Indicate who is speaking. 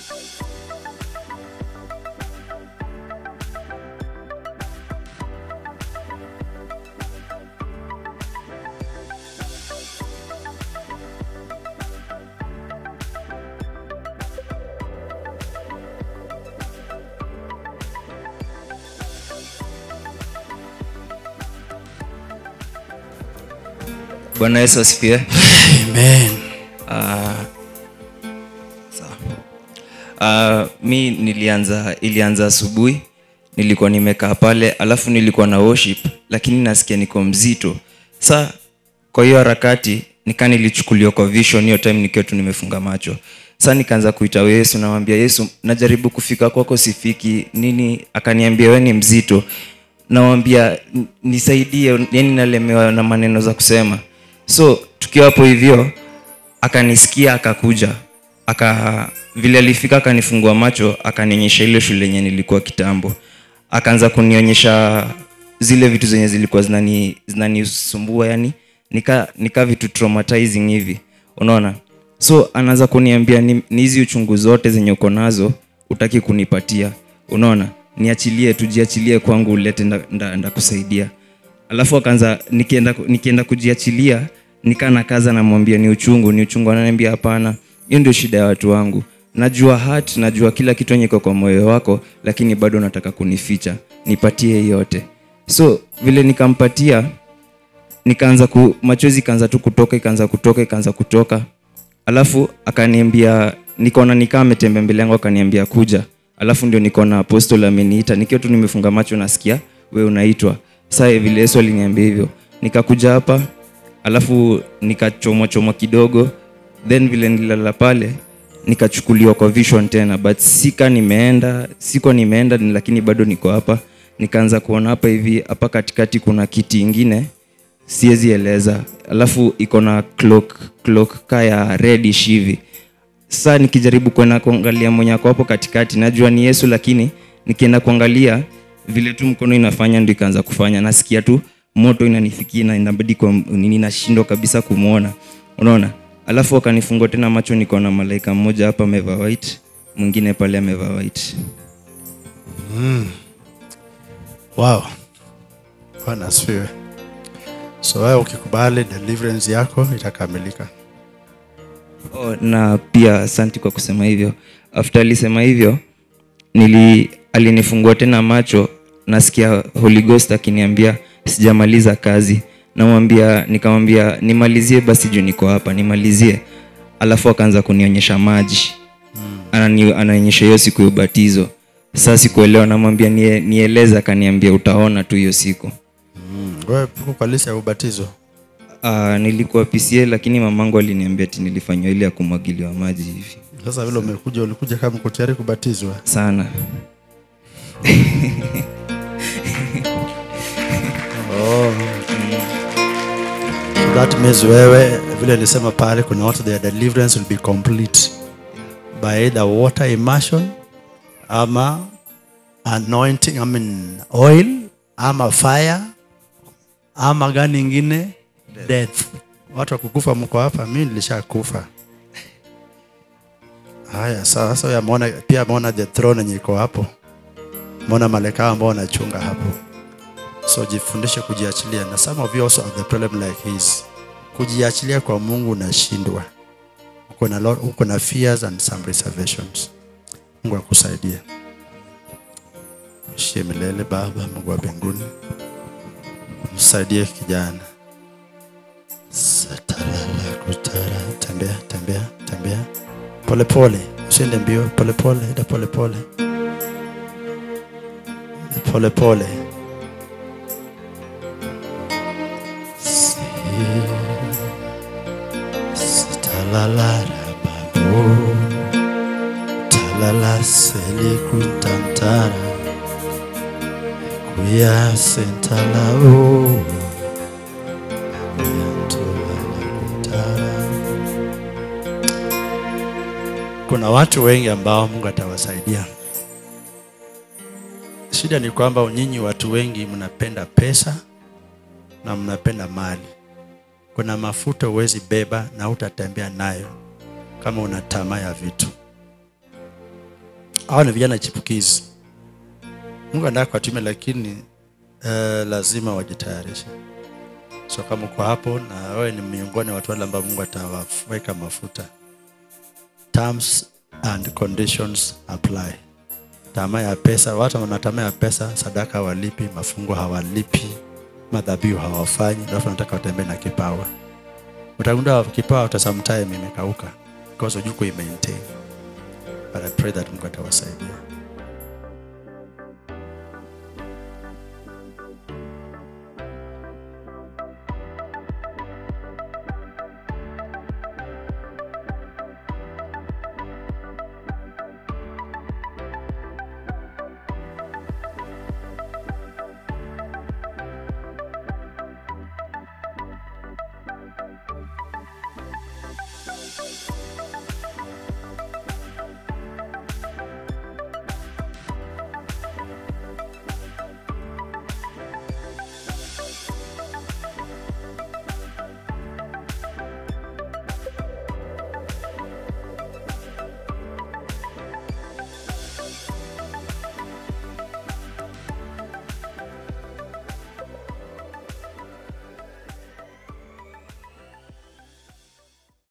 Speaker 1: bwana yesu asifiwe
Speaker 2: Amen.
Speaker 1: uh, mi nilianza ilianza asubuhi nilikuwa nimekaa pale alafu nilikuwa na worship lakini nasikia niko mzito sa kwa hiyo harakati nika nilichukuliwa kwa vision hiyo time nikiwa tu nimefunga macho sa nikaanza kuita yesu namwambia yesu najaribu kufika kwako sifiki nini akaniambia we ni mzito nawambia "N- nisaidie yani nalemewa na maneno za kusema so tukiwa hapo hivyo akanisikia akakuja aka vile alifika akanifungua macho akanionyesha ile shule yenye nilikuwa kitambo akaanza kunionyesha zile vitu zenye zilikuwa zinani zinanisumbua yani nika nika vitu traumatizing hivi unaona so anaanza kuniambia ni ni hizi uchungu zote zenye uko nazo utaki kunipatia unaona niachilie tujiachilie kwangu ulete ndakusaidia nda, nda kusaidia alafu akaanza nikienda nikienda kujiachilia nikaa na kaza namwambia ni uchungu ni uchungu ananiambia hapana hiyo ndio shida ya watu wangu najua hat najua kila kitu yenye iko kwa moyo wako lakini bado nataka kunificha nipatie yote so vile nikampatia nikaanza ku machozi ikaanza tu kutoka ikaanza kutoka ikaanza kutoka alafu akaniambia nikaona nikaa ametembea mbele yangu akaniambia kuja alafu ndio nikaona apostol ameniita nikiwa tu nimefunga macho nasikia we unaitwa saa vile yesu aliniambia hivyo nikakuja hapa alafu nikachomwa chomwa kidogo then vile nilala pale nikachukuliwa kwa vision tena but sika nimeenda siko nimeenda ni- lakini bado niko hapa nikaanza kuona hapa hivi hapa katikati kuna kiti ingine siwezi eleza alafu iko na clock clock ka ya reddish hivi saa nikijaribu kwenda kuangalia mwenye ako hapo katikati najua ni yesu lakini nikienda kuangalia vile tu mkono inafanya ndo ikaanza kufanya nasikia tu moto inanifikia na inabidi kwa nini nashindwa kabisa kumwona unaona alafu akanifungua tena macho niko na malaika mmoja hapa amevaa white mwingine pale amevaa white
Speaker 2: Wow. Bwana asifiwe. So wewe ukikubali deliverance yako itakamilika.
Speaker 1: oh, na pia asanti kwa kusema hivyo after alisema hivyo nili alinifungua tena macho nasikia holy ghost akiniambia sijamaliza kazi namwambia nikamwambia nimalizie basi juu niko hapa nimalizie alafu akaanza kunionyesha maji Anani- anaonyesha hiyo siku ya ubatizo saa sikuelewa namwambia nie, nieleze akaniambia utaona tu hiyo siku
Speaker 2: Mm. Wewe uko kwa list ya ubatizo.
Speaker 1: uh, nilikuwa pca lakini mamangu aliniambia ti nilifanywa ile ya kumwagiliwa maji hivi
Speaker 2: Sasa vile umekuja ulikuja kama uko tayari kubatizwa.
Speaker 1: sana
Speaker 2: Oh. So that means wewe vile nilisema pale kuna watu their deliverance will be complete by either water immersion ama anointing I mean oil ama fire ama gani ingine death. Watu wa kukufa mko hapa, mimi nilishakufa. Haya, sawa. Sasa ameona pia ameona the throne yenye iko hapo, ameona malaika ambao wanachunga hapo so jifundishe kujiachilia na some of you also have the problem like his kujiachilia kwa mungu unashindwa uko na, lot- uko na fears and some reservations mungu akusaidie ishie milele baba mungu wa mbinguni msaidie kijana Satalala kutara. tembea tembea tembea polepole usiende mbio polepole enda polepole polepole Talalara babu Talala selikutantara Kuya sentala o Kuna watu wengi ambao Mungu atawasaidia. Shida ni kwamba nyinyi watu wengi mnapenda pesa na mnapenda mali kuna mafuta huwezi beba na utatembea nayo kama una tamaa ya vitu hawa ni vijana chipukizi mungu anataka kuwatumia lakini uh, lazima wajitayarishe so kama uko hapo na wewe ni miongoni wa watu wale ambao mungu atawaweka mafuta terms and conditions apply tamaa ya pesa watu wana tamaa ya pesa sadaka hawalipi mafungo hawalipi madhabihu hawafanyi alafu nataka watembee na kipawa utagundua kipawa uta sometime imekauka because hujui kuimaintain but i pray that mungu atawasaidia